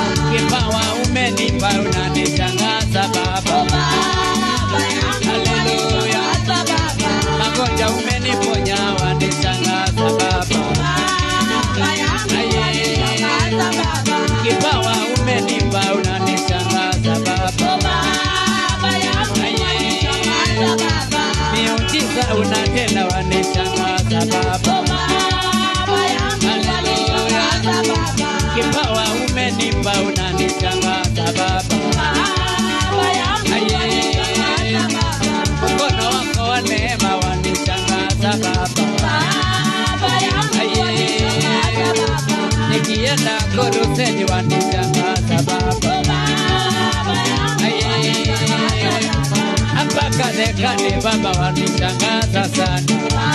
kipawa umenipa unanishangaza Baba. Haleluya, magonjwa umeniponya wanishangaza Baba. Aye, kipawa umenipa unanishangaza Baba. Aye, miujiza unatenda wanishangaza Baba. Haleluya, kipawa umenipa unanishangaza Baba. Aye, mkono wako wa neema wanishangaza Baba. Aye, nikienda koruseni wanishangaza Baba. Aye, hapa Kadekani Baba wanishangaza sana.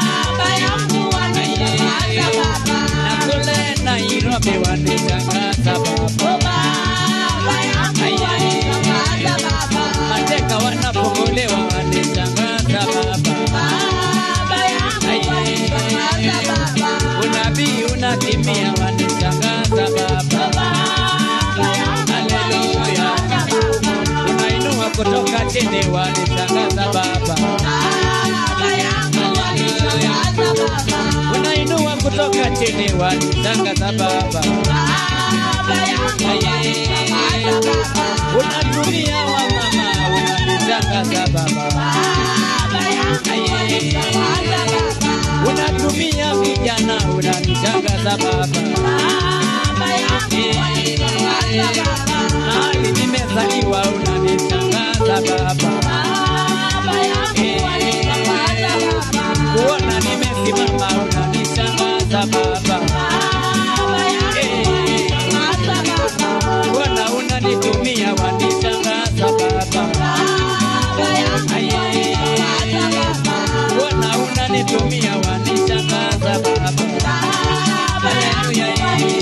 Aye, na kule Nairobi wanishangaza Baba. Aye, mateka wanapokolewa wanishangaza Baba. Aye, unabii unatimia wanishangaza Baba. Haleluya, unainua kutoka chini wanishangaza Baba. Haleluya, unainua kutoka chini wanishangaza Baba. Aye, unatumia wamama unanishangaza Baba. Aye, unatumia vijana unanishangaza Baba. Mahali nimezaliwa unanishangaza Baba. Kuona nimesimama unanishangaza Baba. Kuona unanitumia wanishangaza Baba. Aye. Kuona unanitumia wanishangaza Baba. Haleluya.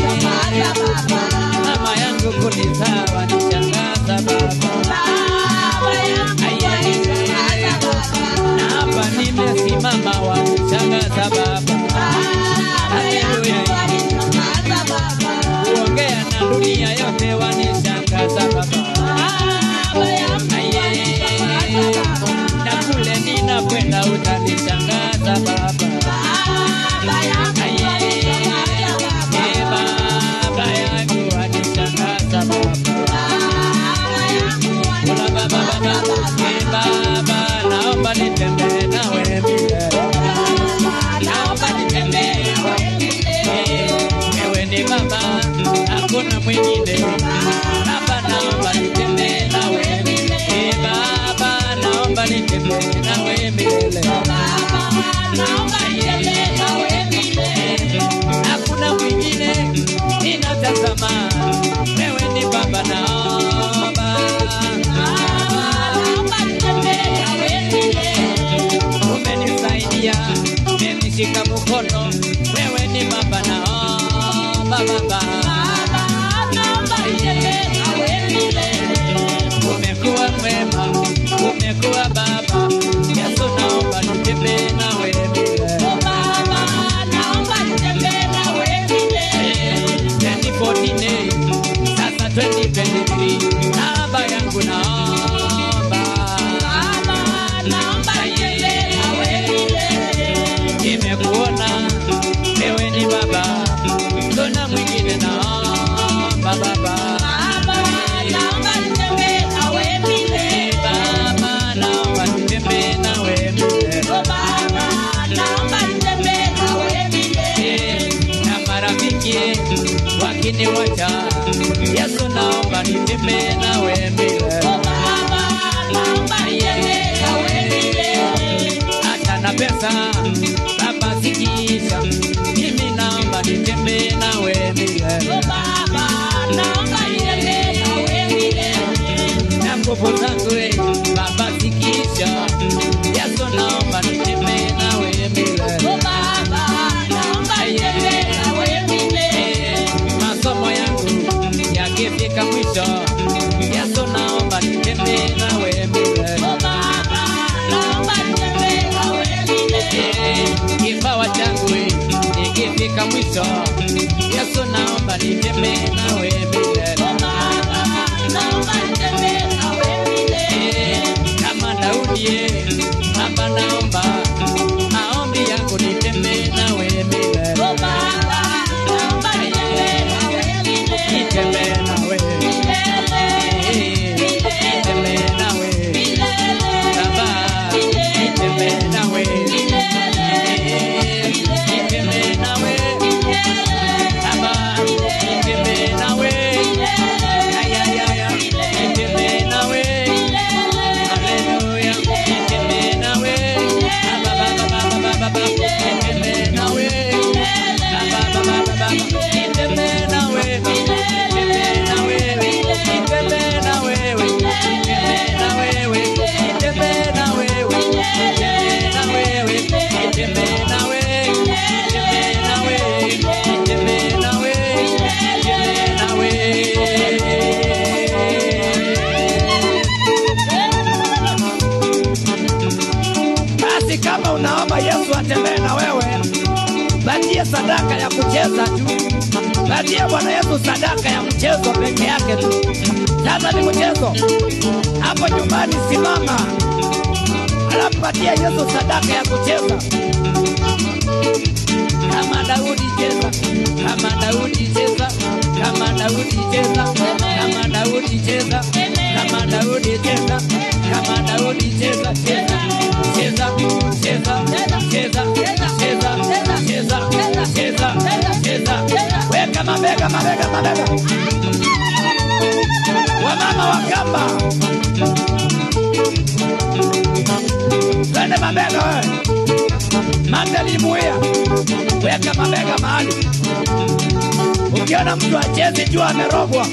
Mama yangu kunizaa wanishangaza Baba. Aye. Na hapa nimesimama wanishangaza Baba. Haleluya. Kuongea na dunia yote wanishangaza Baba. Aye. Na kule ninakwenda utanishangaza Baba. Aye. Eh, Baba yangu wanishangaza Baba. Kuna baba baba, eh, baba, naomba nitembee nawe milele. Naomba nitembee Eh, wewe ni baba, hakuna mwingine. Baba, naomba nitembee nawe. Eh, baba, naomba nitembee nawe milele. Eh, hakuna mwingine ninatazama. Wewe ni baba, naomba. Umenisaidia, umenishika mkono. Wewe ni baba, naomba baba. Umekuwa mwema, umekuwa baba. Yesu, naomba nitembee nawe milele. Eh, 2014, sasa 2023, baba yangu naomba. Nimekuona wewe ni baba, mbona mwingine naomba baba. Eh, baba, naomba nitembee nawe milele. Eh, na marafiki wakiniwacha, Yesu naomba nitembee nawe milele. hata na pesa baba zikiisha, mimi naomba nitembee nawe milele. na nguvu zangu eh, baba zikiisha, Yesu naomba nitembee nawe milele. Eh, masomo yangu yakifika mwisho, Yesu naomba nitembee nawe milele. Eh, kipawa changu ikifika mwisho, Yesu naomba nitembee nawe milele. kucheza tu. Patia Bwana Yesu sadaka ya mchezo peke yake tu. Sasa ni mchezo hapo nyumbani, simama alafu patia Yesu sadaka ya kucheza kama Daudi cheza, kama Daudi cheza, kama Daudi cheza, kama Daudi cheza, kama Daudi cheza, kama Daudi cheza, cheza, cheza, cheza, cheza, cheza, cheza, cheza, cheza, weka mabega, mabega, mabega, wamama wa kamba, twende mabega wewe, mandali muia weka mabega mahali. Ukiona mtu achezi, jua amerogwa.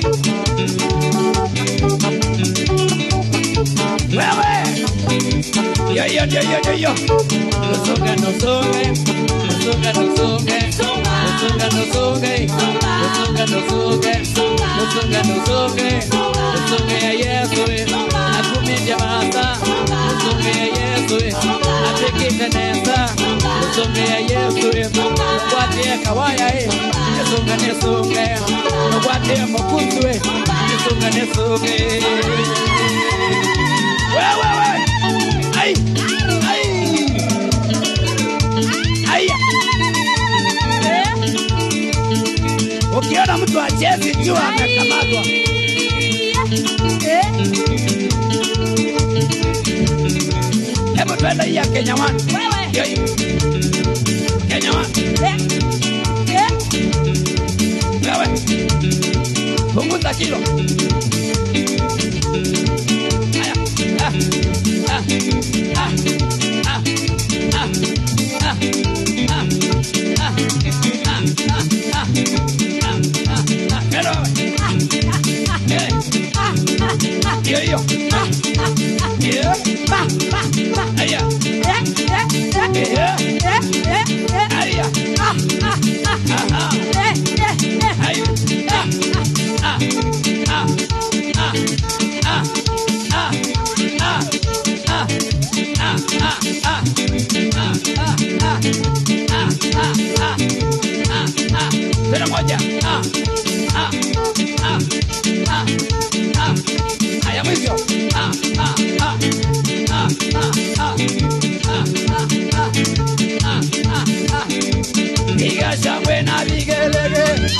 Wewe yo yo yo yo yo yo, nusunge nusunge nusunge nusunge nusunge nusunge nusunge nusunge nusunge nusunge nusunge ya Yesu akumija masa nusunge ya Yesu apikite nesa nusunge ya Yesu nugwatie kawaya e nesunge nesunge nugwatie mukunzu e nesunge nesunge wewe wewe ai ai ai ukiona mtu achezi jua amekamatwa hebu twende hii ya Kenya One Hiyo hiyo. Kenya One wewe punguza kilo haya ah, ah, ah, ah, ah, ah, ah, ah, ah, ah, ah, ah, ah, pero wewe. Eh, hiyo hiyo hiyo haya eh, haya aha haya ah, ah, ah, ah, ah, ah, ah, ah, ah, ah, ah, ah, ah, ah. Tena moja. Ah, ah, ah, ah, ah. Haya mwisho. Ah, ah, ah, ah, ah, ah, ah, ah, ah, ah, ah. Piga shangwe na vigelegele.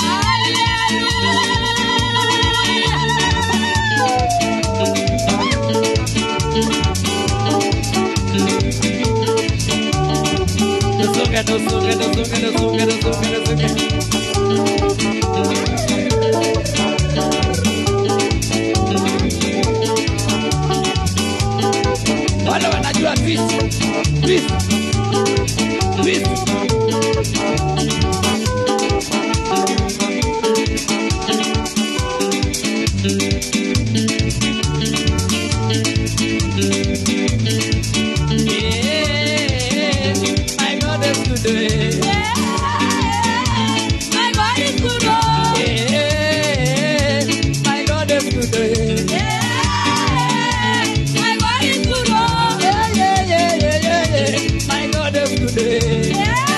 Nusunge, nusunge, nusunge, nusunge, nusunge, nusunge. Wale wanajua twist, twist, twist. Yeah, my God is good. eh. Yeah, my God is good. eh. Yeah, yeah, yeah, yeah, yeah, yeah. My God is good. eh.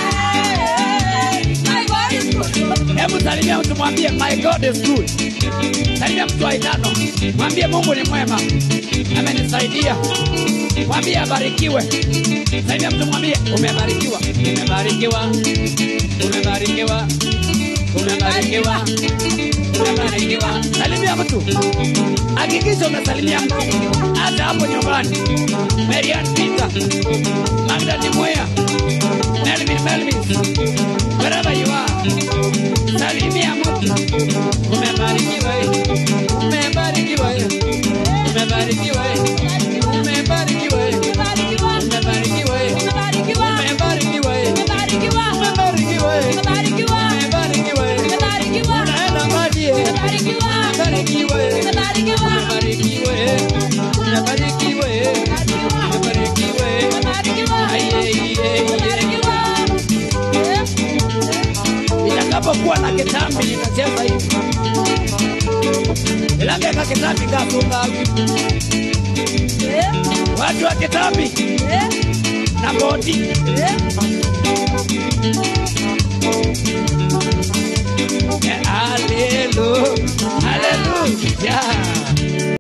Hebu salimia mtu mwambie my God is good. Salimia mtu wa itano, mwambie Mungu ni mwema, amenisaidia. Mwambie abarikiwe. Salimia mtu mwambie umebarikiwa, umebarikiwa, umebarikiwa, umebarikiwa, umebarikiwa. Salimia mtu, hakikisha umesalimia mtu, hata hapo nyumbani. Marian Peter, Magda Nimwea, Melvin Melvin, wherever you are, salimia mtu. Umebarikiwa, eh. umebarikiwa, eh. umebarikiwa, eh. umebarikiwa, eh. umebarikiwa, eh. umebarikiwa, eh. umebarikiwa, eh. umebarikiwa, eh. unaenda mbali, eh. umebarikiwa, eh. umebarikiwa, eh. umebarikiwa, eh. umebarikiwa, eh. Ai, ai, ai, ai. Nitakapokuwa na kitambi nitacheza hivi. Ilambeka kitambi kafunga watu wa kitambi na boti Haleluya, haleluya.